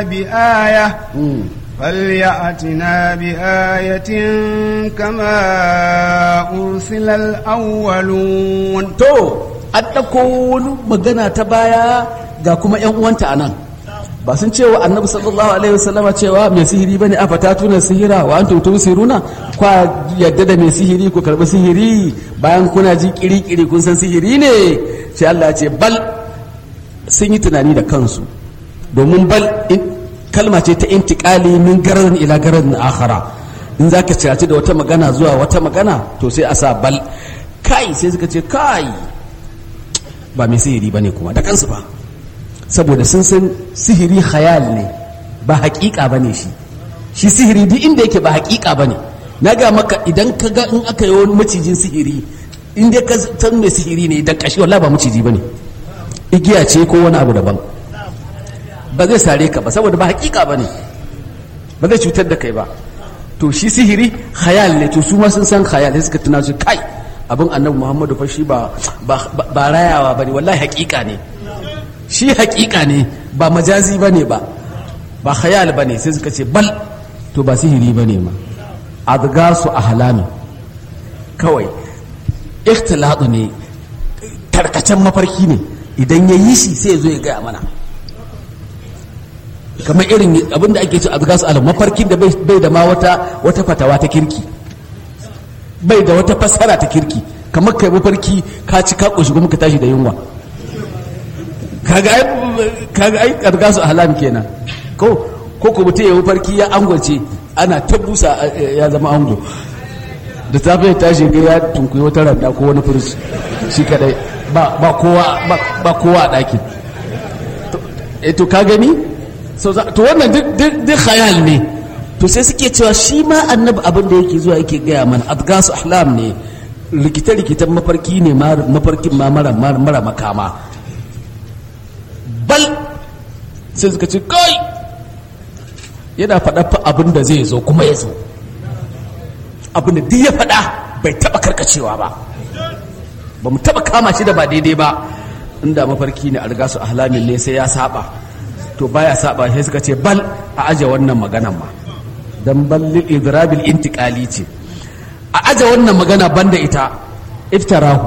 بآية فليأتنا بآية كما أرسل الأولون to an ɗauko wani magana ta baya ga kuma ‘yan uwanta a nan ba sun cewa annabi sallallahu alaihi wasallama cewa mai sihiri bane a fata tuna sihira wa an tuntun siruna kwa yadda da mai sihiri ku karɓi sihiri bayan kuna ji kiri-kiri kun san sihiri ne sai Allah ya ce bal sun yi tunani da kansu domin bal kalma ce ta intikali min garin ila garin akhara in za ka ciraci da wata magana zuwa wata magana to sai a sa bal kai sai suka ce kai ba mai sihiri ba ne kuma da kansu ba saboda sun san sihiri khayal ne ba hakika ba ne shi shi sihiri duk inda yake ba hakika ba ne na ga maka idan ka ga in aka yi wani macijin sihiri in dai ka san mai sihiri ne da kashi wallahi ba maciji ba ne igiya ce ko wani abu daban ba zai sare ka ba saboda ba hakika ba ne ba zai cutar da kai ba to shi sihiri khayal ne to su ma sun san khayal sai suka tuna su kai abin annabi muhammadu fa shi ba ba rayawa ba ne wallahi hakika ne shi hakika ne ba majazi ba ne ba ba khayal ba ne sai suka ce bal to ba sihiri ba ne ma adgasu ahlami kawai ikhtilatu ne tarkacen mafarki ne idan ya yi shi sai ya zo ya gaya mana kamar irin abinda ake ce adgasu alam mafarkin da bai da ma wata wata fatawa ta kirki bai da wata fassara ta kirki kamar kai mafarki ka ci ka koshi kuma ka tashi da yunwa kaga ai kaga ai adgasu ahlam kenan ko ko ko mutum ya mafarki ya angwace ana ta busa ya zama ango da safe ya tashi ga ya tunkuyi wata randa ko wani furuci shi kadai ba ba kowa ba kowa a ɗakin to ka gani to wannan duk khayal ne to sai suke cewa shi ma annabi abin da yake zuwa yake gaya mana adgasu ahlam ne rikita rikitan mafarki ne mafarkin ma mara mara makama bal sai suka ce kai yana faɗa fa abin da zai zo kuma ya zo abin da duk ya faɗa bai taɓa karkacewa ba ba mu taɓa kama shi da ba daidai ba inda mafarki ne algasu ahlamin ne sai ya saba to baya saba sai suka ce bal a aje wannan maganan ma dan ballil idrabil intiqali ce a aje wannan magana banda ita iftarahu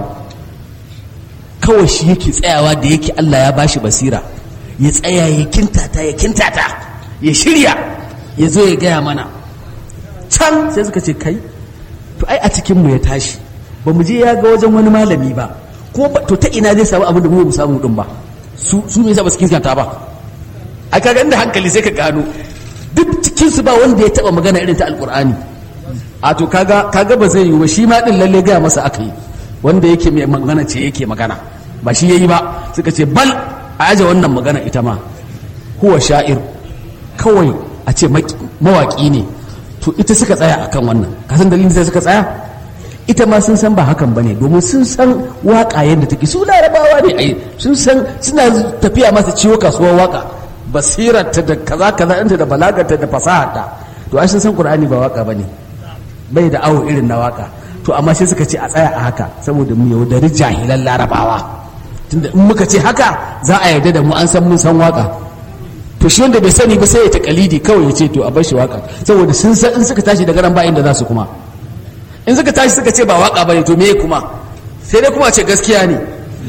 kawai shi yake tsayawa da yake Allah ya bashi basira ya tsaya ya kintata ya kintata ya shirya ya zo ya gaya mana can sai suka ce kai to ai a cikin mu ya tashi ba mu je ya ga wajen wani malami ba ko to ta ina zai samu abin da mu samu din ba su su me yasa ba su kinkanta ba a kaga inda hankali sai ka gano duk cikin su ba wanda ya taba magana irin ta alkur'ani a to kaga kaga ba zai yi ba shi ma din lalle gaya masa aka yi wanda yake mai magana ce yake magana ba shi yayi ba suka ce bal a aje wannan magana ita ma huwa sha'ir kawai a ce mawaki ne to ita suka tsaya akan wannan ka san dalilin da suka tsaya ita ma sun san ba hakan bane domin sun san waka yadda take su larabawa ne ai sun san suna tafiya masa ciwo kasuwar waka basirarta da kaza kaza ɗinta da balagarta da fasaharta to ai sun san qur'ani ba waka bane bai da awo irin na waka to amma sai suka ce a tsaya a haka saboda mu yaudari jahilan larabawa tunda in muka ce haka za a yarda da mu an san mun san waka to shi wanda bai sani ba sai ya takalidi kawai ya ce to a bar shi waka saboda sun san in suka tashi daga nan ba inda za su kuma in suka tashi suka ce ba waka bane to me kuma sai dai kuma ce gaskiya ne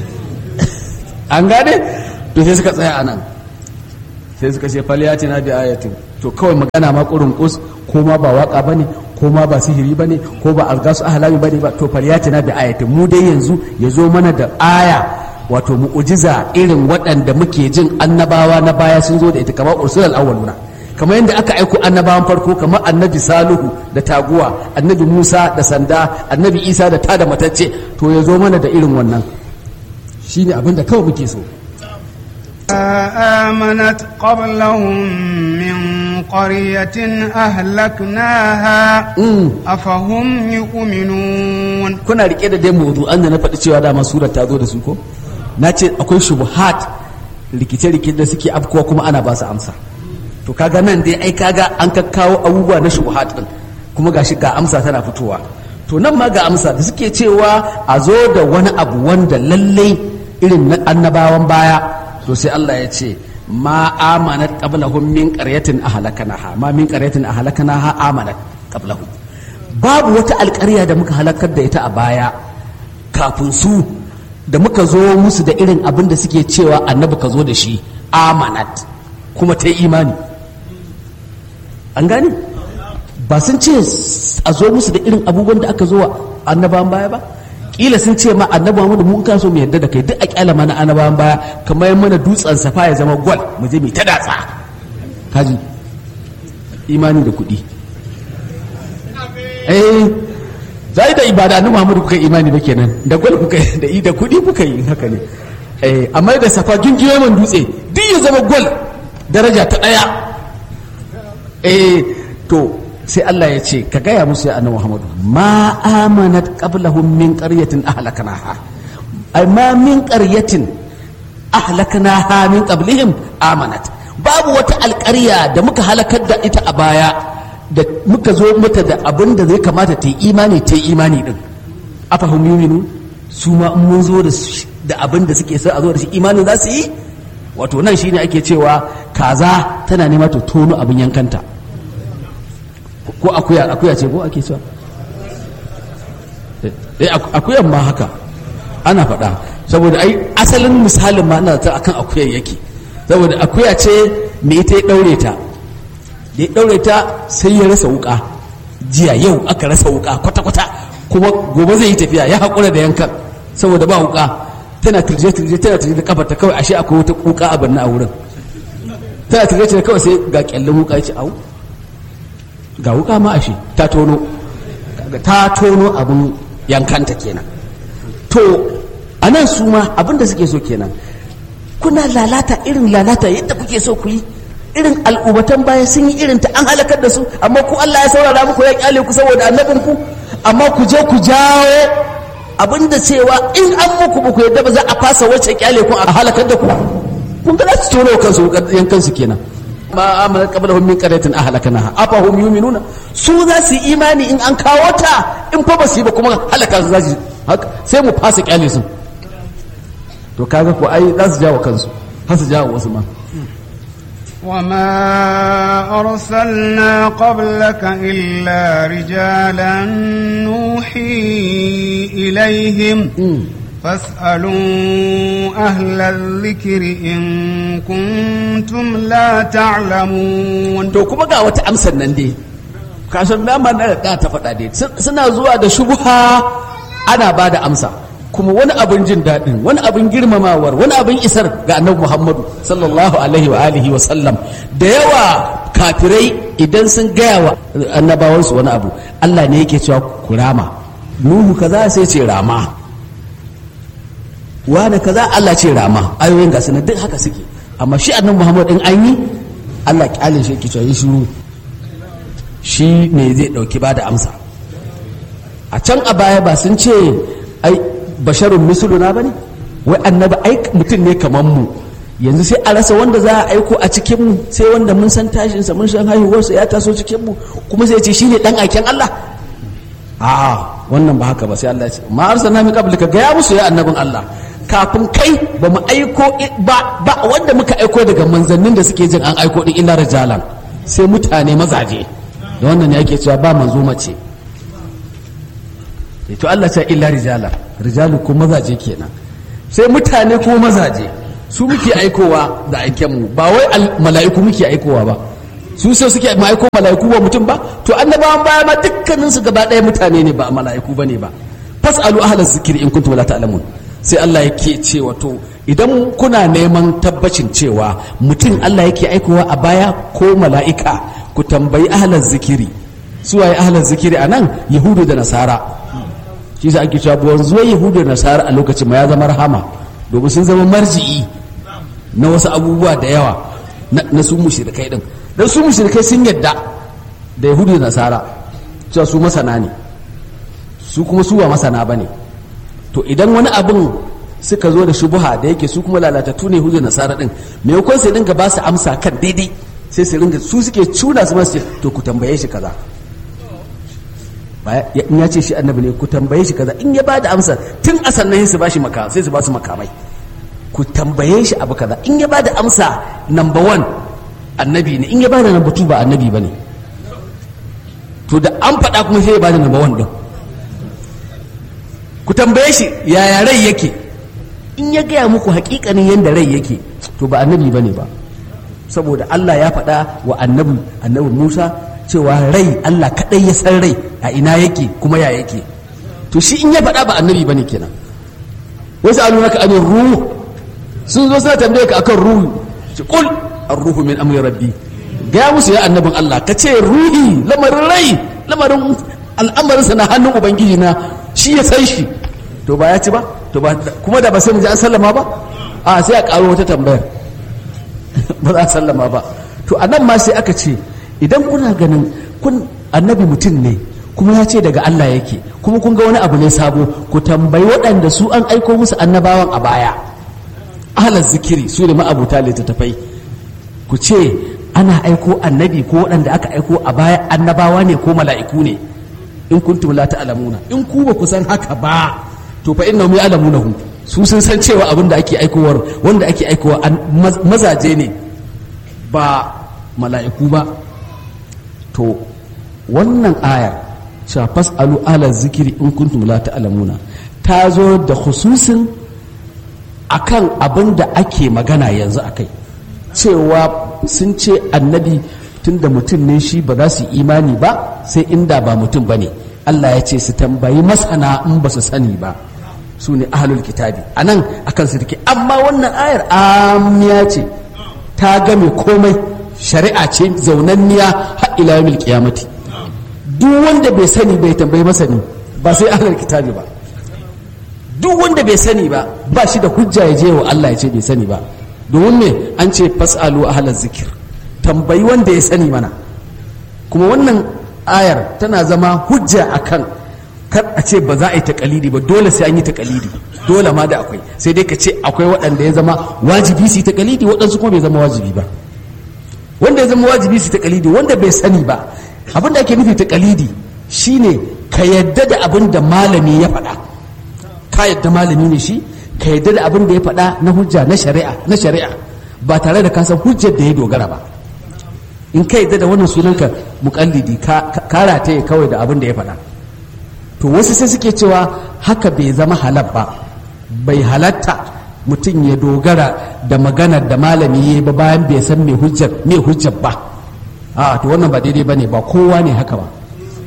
an gane to sai suka tsaya a nan sai suka ce faliyati na bi ayatin to kawai magana ma kurun kus ko ma ba waka bane ko ma ba sihiri bane ko ba algasu ahlami bane ba to faliyati na bi ayatin mu dai yanzu ya zo mana da aya wato mu'ujiza irin waɗanda muke jin annabawa na baya sun zo da ita kamar ursulal awwaluna kamar yadda aka aiko annabawan farko kamar annabi salihu da taguwa annabi musa da sanda annabi isa da tada matacce to ya zo mana da irin wannan shine abin da kawai muke so آمنت قبلهم من قرية أهلكناها أفهم يؤمنون kuna rike da dai mawdu'an da na faɗi cewa dama surar ta zo da su ko na ce akwai shubuhat rikice-rikice da suke afkuwa kuma ana ba su amsa to kaga nan dai ai kaga an kakkawo abubuwa na shubuhat din kuma gashi ga amsa tana fitowa to nan ma ga amsa da suke cewa a zo da wani abu wanda lallai irin na annabawan baya to sai Allah ya ce ma amanat qablahum min qaryatin ahlakanaha ma min qaryatin ahlakanaha amanat qablahum babu wata alƙarya da muka halakar da ita a baya kafin su da muka zo musu da irin abin da suke cewa annabi ka zo da shi amanat kuma ta yi imani an gane ba sun ce a zo musu da irin abubuwan da aka zo wa annabawan baya ba kila sun ce ma annabi Muhammad mun kan so mu yadda da kai duk a kyala mana annabawan baya kamar mana dutsen safa ya zama gwal mu je mu ta datsa kaji imani da kuɗi eh zai da ibada annabi Muhammad kuka imani ba kenan da gwal kuka da da kuɗi kuka yi haka ne eh amma da safa gingiye man dutse duk ya zama gwal daraja ta daya eh to sai Allah ya ce ka gaya musu ya annabi Muhammadu ma amanat qablahum min qaryatin ahlaknaha ay ma min qaryatin ahlaknaha min qablihim amanat babu wata alƙarya da muka halakar da ita a baya da muka zo mata da abin da zai kamata ta yi imani ta yi imani din afahum yuminu su ma in mun zo da abin da suke so a zo da shi imanin za su yi wato nan shine ake cewa kaza tana nema ta tono abin yankanta ko akuya akuya ce ko ake cewa eh akuyan ma haka ana faɗa saboda ai asalin misalin ma ina ta akan akuyan yake saboda akuya ce me ita ya daure ta da ya daure ta sai ya rasa wuka jiya yau aka rasa wuka kwata kwata kuma gobe zai yi tafiya ya haƙura da yankan saboda ba wuka tana turje turje tana turje da kafarta kawai ashe akwai wata wuka a banna a wurin tana turje turje kawai sai ga kyallin wuka ya ce au ga wuka ma ashe ta tono ta tono abin yankanta kenan to a nan su ma abin da suke so kenan kuna lalata irin lalata yadda kuke so ku yi irin al'ummatan baya sun yi irin ta an halakar da su amma ku Allah ya saurara muku ya kyale ku saboda annabin ku amma ku je ku jawo abin da cewa in an muku ba ku yadda ba za a fasa wacce kyale ku a halakar da ku kun ga za su tono kansu yankansu kenan ma amana qablahum min qaryatin ahlaknaha afa hum yu'minuna su za su imani in an kawo ta in fa ba su yi ba kuma halaka su zaji sai mu fasa kyale su to kaga ko ai za su jawo kansu har su jawo wasu ma وما أرسلنا قبلك إلا رجالا نوحي إليهم فاسألوا أهل الذكر إن كنتم لا تعلمون to kuma ga wata amsar nan dai kasar dama na da ta faɗa dai suna zuwa da shubha ana ba da amsa kuma wani abin jin daɗin wani abin girmamawar wani abin isar ga annabi muhammadu sallallahu alaihi wa alihi wa sallam da yawa kafirai idan sun gaya wa annabawansu wani abu allah ne yake cewa ku rama nuhu kaza sai ce rama wane kaza Allah ce rama ayoyin ga na duk haka suke amma shi annabi Muhammad din an yi Allah kyalin shi yake cewa shiru shi ne zai dauki bada amsa a can a baya ba sun ce ai basharun misluna bane wai annabi ai mutum ne kaman mu yanzu sai a rasa wanda za a aiko a cikin mu sai wanda mun san tashin sa mun san haihuwarsa ya taso cikin mu kuma sai ce shine dan aiken Allah a'a wannan ba haka ba sai Allah ya ce ma arsalna min qablika ga ya musu ya annabin Allah kafin kai ba mu aiko ba ba wanda muka aiko daga manzannin da suke jin an aiko din illa rijalan sai mutane mazaje da wannan ne ake cewa ba manzo mace to Allah ce illa rijalan rijalu ko mazaje kenan sai mutane ko mazaje su muke aikowa da aiken mu ba wai mala'iku muke aikowa ba su sai suke ma'aiko mala'iku ba mutum ba to annabawan baya ma dukkanin su gaba ɗaya mutane ne ba mala'iku bane ba fasalu ahlaz zikri in kuntum la ta'lamun sai Allah yake ce wato idan kuna neman tabbacin cewa mutum Allah yake aikowa a baya ko mala'ika ku tambayi ahlan zikiri su waye ahlan zikiri a nan yahudu da nasara shi sa ake cewa wanzuwa yahudu da nasara a lokacin ma ya zama rahama domin sun zama marji'i na wasu abubuwa da yawa na su mushrikai din dan su mushrikai sun yadda da yahudu da nasara cewa su masana ne su kuma su ba masana bane to idan wani abin suka zo da shubuha da yake su kuma lalatattu ne hujjar nasara din maimakon sai dinga ba su amsa kan daidai sai su ringa su suke cuna su masu to ku tambaye shi kaza in ya ce shi annabi ne ku tambaye shi kaza in ya ba da amsa tun a sannan su ba shi maka sai su ba su makamai ku tambaye shi abu kaza in ya bada amsa number one annabi ne in ya bada number two ba annabi ba ne to da an faɗa kuma sai ya bada number one ɗin ku tambaye shi yaya rai yake in ya gaya muku hakikanin yadda rai yake to ba annabi ba ne ba saboda Allah ya faɗa wa annabi annabi Musa cewa rai Allah kaɗai ya san rai a ina yake kuma ya yake to shi in ya faɗa ba annabi ba ne kenan wasu an nuna ka anin ruhu sun zo suna tambaye ka akan ruhu ce kul ar-ruhu min amri rabbi gaya musu ya annabin Allah ka ce ruhi lamarin rai lamarin al'amarinsa na hannun ubangiji na shi ya san shi to ba ya ci ba to ba kuma da ba sai mu ji an sallama ba a sai a karo wata tambayar ba za a sallama ba to a nan ma sai aka ce idan kuna ganin kun annabi mutum ne kuma ya ce daga Allah yake kuma kun ga wani abu ne sabo ku tambayi waɗanda su an aiko musu annabawan a baya ahlar zikiri su ne ma'abuta littattafai ku ce ana aiko annabi ko waɗanda aka aiko a baya annabawa ne ko mala'iku ne in kuntum la ta'lamuna in ku ba ku san haka ba to fa innahum ya'lamunahu su sun san cewa abin da ake aikowar wanda ake aikowa mazaje ne ba mala'iku ba to wannan ayar cewa fas'alu ala zikiri in kuntum la ta'lamuna ta zo da khususin akan abin da ake magana yanzu akai cewa sun ce annabi tun da mutum ne shi ba za su yi imani ba sai inda ba mutum ba ne Allah ya ce su tambayi masana in ba su sani ba su ne ahalul kitabi a nan a kan su take amma wannan ayar amiya ce ta game komai shari'a ce zaunanniya har ila yawmil qiyamati duk wanda bai sani bai tambayi masani ba sai ahalul kitabi ba duk wanda bai sani ba ba shi da hujja ya je wa Allah ya ce bai sani ba domin me an ce fasalu ahlaz zikir tambayi wanda ya sani mana kuma wannan ayar tana zama hujja akan kar a ce ba za a yi takalidi ba dole sai an yi takalidi dole ma da akwai sai dai ka ce akwai waɗanda ya zama wajibi su yi takalidi waɗansu kuma bai zama wajibi ba wanda ya zama wajibi su takalidi wanda bai sani ba abin da ake nufi takalidi shine ka yadda da abin da malami ya faɗa ka yadda malami ne shi ka yadda da abin da ya faɗa na hujja na shari'a na shari'a ba tare da kasan hujjar da ya dogara ba in ka yadda da wannan sunanka mukallidi ka rataye kawai da abin da ya faɗa to wasu sai suke cewa haka bai zama halal ba bai halatta mutum ya dogara da maganar da malami ya ba bayan bai san mai hujjar mai hujjar ba a to wannan ba daidai bane ba kowa ne haka ba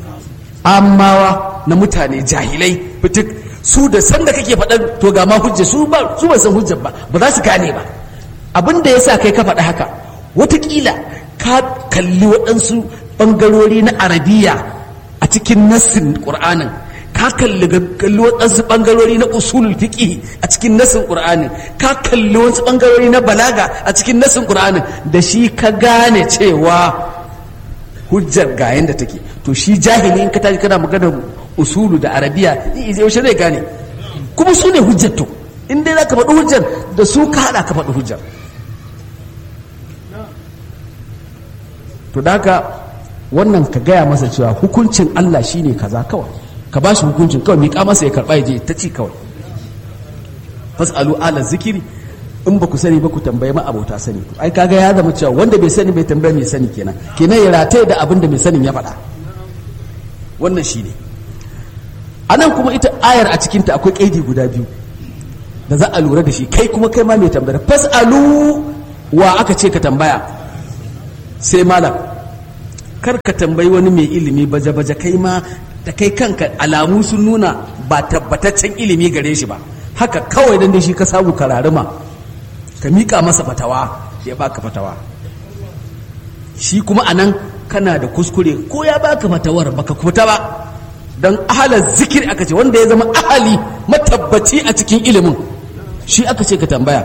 amawa na mutane jahilai fitik su da san da kake faɗan to ga ma hujja su ba su ba san hujjar ba ba za su gane ba abin da yasa kai ka faɗa haka watakila ka kalli waɗansu ɓangarori na arabiya a cikin nassin ƙur'anin ka kalli kalli waɗansu ɓangarori na usulul fiqh a cikin nassin ƙur'anin ka kalli wasu ɓangarori na balaga a cikin nassin ƙur'anin da shi ka gane cewa hujjar ga yanda take to shi jahili in ka tashi kana magana usulu da arabiya yaushe zai gane kuma su ne hujjar to in dai za ka faɗi hujjar da su ka haɗa ka faɗi hujjar to da haka wannan ka gaya masa cewa hukuncin Allah shine kaza kawai ka ba shi hukuncin kawai miƙa masa ya karɓa ya je ta ci kawai fasalu ala zikiri in ba ku sani ba ku tambaye ma abota sani ai kaga ya zama cewa wanda bai sani bai tambaye mai sani kenan kenan ya rataye da abin da mai sanin ya faɗa wannan shine anan kuma ita ayar a cikinta akwai kaidi guda biyu da za a lura da shi kai kuma kai ma mai tambaya fasalu wa aka ce ka tambaya sai malam kar ka tambayi wani mai ilimi baje-baje kai ma da kai kanka alamu sun nuna ba tabbataccen ilimi gare shi ba haka kawai dan da shi ka samu kararuma ka miƙa masa fatawa ya baka fatawa shi kuma anan kana da kuskure ko ya baka fatawar baka kuta ba don ahalar zikir aka ce wanda ya zama ahali matabbaci a cikin ilimin shi aka ce ka tambaya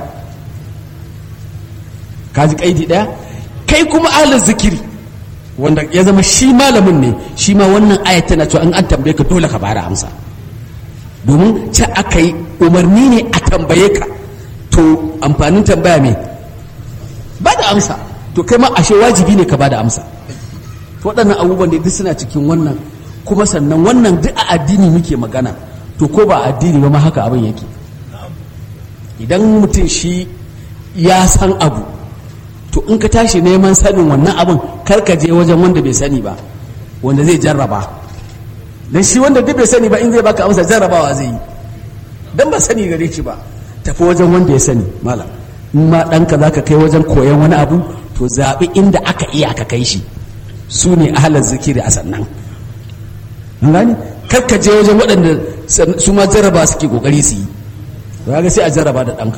kaji kaidi daya kai kuma ahalar zikiri wanda ya zama shi malamin ne shi ma wannan ayat tana cewa in an tambaye ka dole ka bada amsa domin ce aka yi umarni ne a tambaye ka to amfanin tambaya me ba da amsa to kai ma ashe wajibi ne ka ba da amsa waɗannan abubuwan da duk suna cikin wannan kuma sannan wannan duk a addini muke magana to ko ba addini ba ma haka abin yake idan mutum shi ya san abu to in ka tashi neman sanin wannan abin kar ka je wajen wanda bai sani ba wanda zai jarraba dan shi wanda duk bai sani ba in zai baka amsa jarrabawa zai yi dan ba sani gare shi ba tafi wajen wanda ya sani malam in ma ɗanka za ka kai wajen koyon wani abu to zaɓi inda aka iya ka kai shi su ne ahalar zikiri a sannan gani kar ka je wajen waɗanda su ma jarraba suke ƙoƙari su yi ga sai a jarraba da ɗanka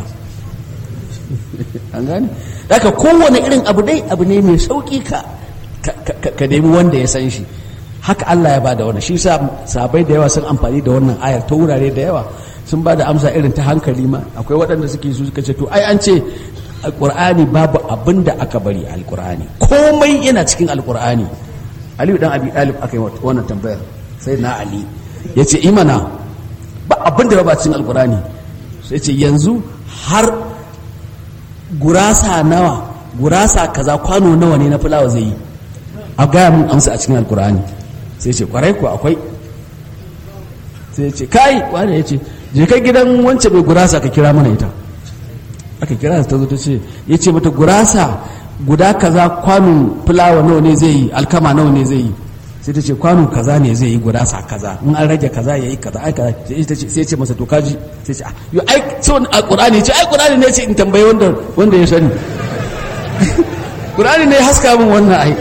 an gani daga kowane irin abu dai abu ne mai sauƙi ka ka nemi wanda ya san shi haka Allah ya bada wannan shi sa sabai da yawa sun amfani da wannan ayar ta wurare da yawa sun ba da amsa irin ta hankali ma akwai waɗanda suke su suka ce to ai an ce alƙur'ani babu abin da aka bari a alƙur'ani komai yana cikin alƙur'ani aliyu dan abi dalib aka yi wannan tambayar sai na ali ya ce imana ba abin da ba cikin alƙur'ani sai ce yanzu har gurasa nawa gurasa kaza kwano nawa ne na fulawa zai yi a gaya mun amsa a cikin alƙur'ani sai ce kwarai ko akwai sai ce kai wani ya ce je kai gidan wance mai gurasa ka kira mana ita aka kira ta zo ta ce ya ce mata gurasa guda kaza kwanon fulawa nawa ne zai yi alkama nawa ne zai yi sai ta ce kwano kaza ne zai yi gurasa kaza in an rage kaza ya yi kaza ai kaza sai ce masa to kaji sai ce yo ai ce wani alqur'ani ce ai qur'ani ne ce in tambaye wanda wanda ya sani qur'ani ne haska min wannan ai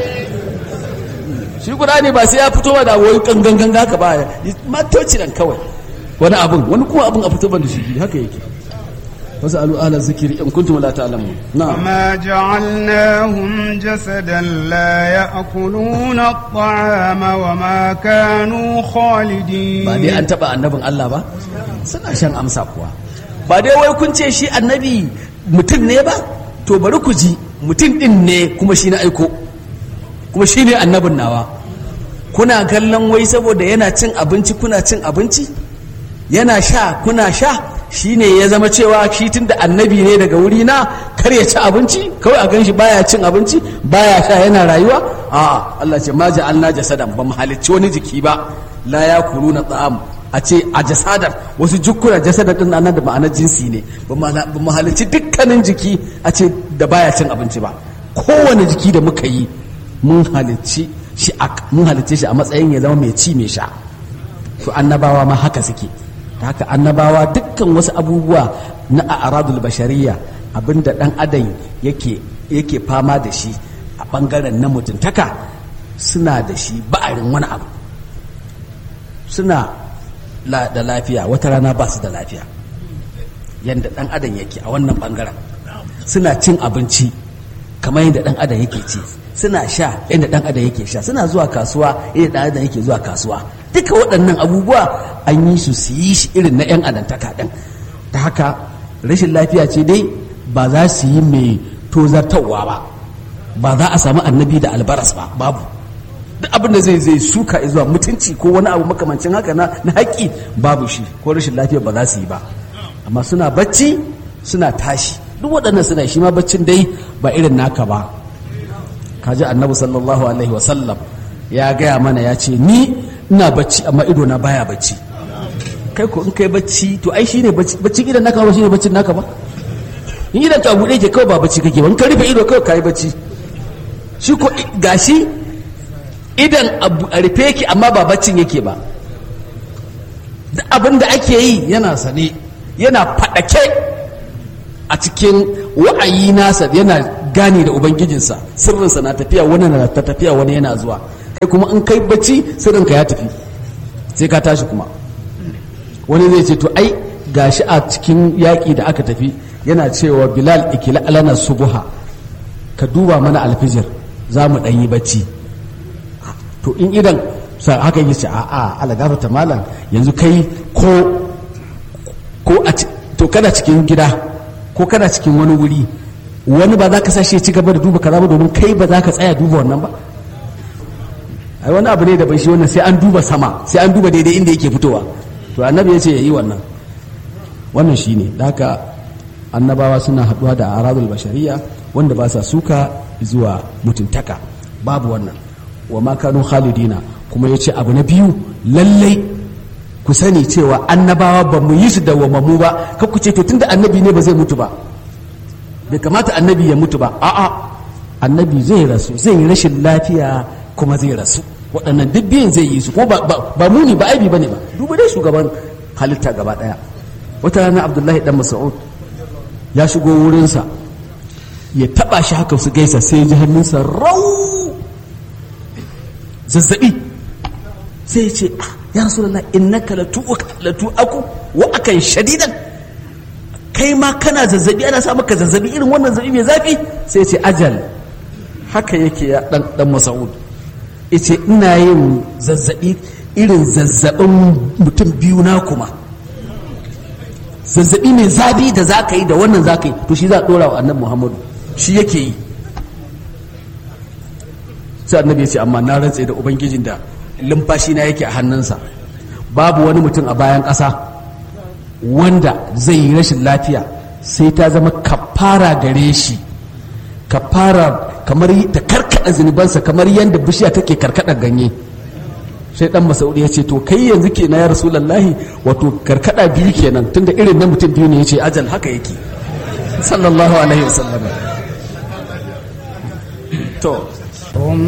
shi qur'ani ba sai ya fito da wani gangan ganga ka ba matoci dan kawai wani abun wani kuma abun a fito ban da shi haka yake fasalu ahla zikri in kuntum la ta'lamun na'am وما جعلناهم جسدا لا يأكلون الطعام وما كانوا خالدين ba dai an taba annabin Allah ba suna shan amsa kuwa ba dai wai kun ce shi annabi mutum ne ba to bari ku ji mutum din ne kuma shi na aiko kuma shi ne annabin nawa kuna kallon wai saboda yana cin abinci kuna cin abinci yana sha kuna sha shi ne ya zama cewa shi tun da annabi ne daga wuri na kar ya ci abinci kawai a ganshi baya cin abinci baya sha yana rayuwa a Allah ce ma ja'alna jasadan ba mu halicci wani jiki ba la ya kuru na tsam a ce a jasadar wasu jukkuna jasadar din nan da ma'anar jinsi ne ba mu halicci dukkanin jiki a ce da baya cin abinci ba kowane jiki da muka yi mun halicci shi mun halicce shi a matsayin ya zama mai ci mai sha to annabawa ma haka suke ta haka annabawa dukkan wasu abubuwa na a'radul bashariya abinda dan adam yake yake fama da shi a bangaren na mutuntaka suna da shi ba'arin wani abu suna da lafiya wata rana ba su da lafiya yadda dan adam yake a wannan bangaren suna cin abinci kamar yadda dan adam yake ci suna sha yadda dan adam yake sha suna zuwa kasuwa yadda dan adam yake zuwa kasuwa duka waɗannan abubuwa an yi su su yi shi irin na 'yan adantaka ɗin ta haka rashin lafiya ce dai ba za su yi mai tozartarwa ba ba za a samu annabi da albaras ba babu duk abin da zai zai suka zuwa mutunci ko wani abu makamancin haka na haƙƙi babu shi ko rashin lafiya ba za su yi ba amma suna bacci suna tashi duk waɗannan suna shi ma baccin dai ba irin naka ba kaji annabi sallallahu alaihi wasallam ya gaya mana ya ce ni ina bacci amma ido na baya bacci kai ko in kai bacci to ai shine bacci bacci idan naka ba shine baccin naka ba in idan ka bude ke kawai ba bacci kake ba in ka rufe ido kawai kai bacci shi ko gashi idan a rufe ki amma ba baccin yake ba duk abin da ake yi yana sane yana fadake a cikin wa'ayi nasa yana gane da ubangijinsa sirrinsa na tafiya wani na ta tafiya wani yana zuwa kai kuma in kai bacci sirrinka ya tafi sai ka tashi kuma wani zai ce to ai gashi a cikin yaƙi da aka tafi yana cewa bilal ikila alana subuha ka duba mana alfijir za mu ɗan yi bacci to in idan haka yi ce a'a ala gafarta malam yanzu kai ko ko a to kana cikin gida ko kana cikin wani wuri wani ba za ka sashe ci gaba da duba kaza ba domin kai ba za ka tsaya duba wannan ba ai wani abu ne da bai shi wannan sai an duba sama sai an duba daidai inda yake fitowa to annabi ya ce ya yi wannan wannan shi ne da haka annabawa suna haɗuwa da aradul bashariya wanda ba sa suka zuwa mutuntaka babu wannan wa ma kanu khalidina kuma ya ce abu na biyu lallai ku sani cewa annabawa ba mu yi su dawwamammu ba kar ku ce to tunda annabi ne ba zai mutu ba bai kamata annabi ya mutu ba a'a annabi zai rasu zai yi rashin lafiya kuma zai rasu waɗannan duk biyun zai yi su ko ba, ba, ba muni ba aibi bane ba duba dai shugaban halitta gaba ɗaya wata rana abdullahi dan mas'ud ya shigo wurinsa ya taba shi haka su gaisa sai ya ji hannunsa rau zazzabi sai ya ce "Ah, ya rasulullah innaka latu aku wa akan shadidan kai ma kana zazzabi ana sa maka zazzabi irin wannan zazzabi mai zafi sai ya ce ajal haka yake ya dan dan mas'ud yace ina yin zazzabi irin zazzabin mutum biyu na kuma zazzabi mai zafi da za ka yi da wannan za ka yi to shi za a ɗora wa annabi muhammadu shi yake yi sai annabi ya ce amma na rantse da ubangijin da lumfashi na yake a hannunsa babu wani mutum a bayan ƙasa wanda zai yi rashin lafiya sai ta zama kafara gare shi kafara kamar ta karkada zunubansa kamar yadda bishiya take karkada ganye sai dan masaudi ya ce to kai yanzu ke na ya rasulallahi wato karkada biyu kenan tunda irin na mutum biyu ne ya ce ajal haka yake sallallahu alaihi wasallam to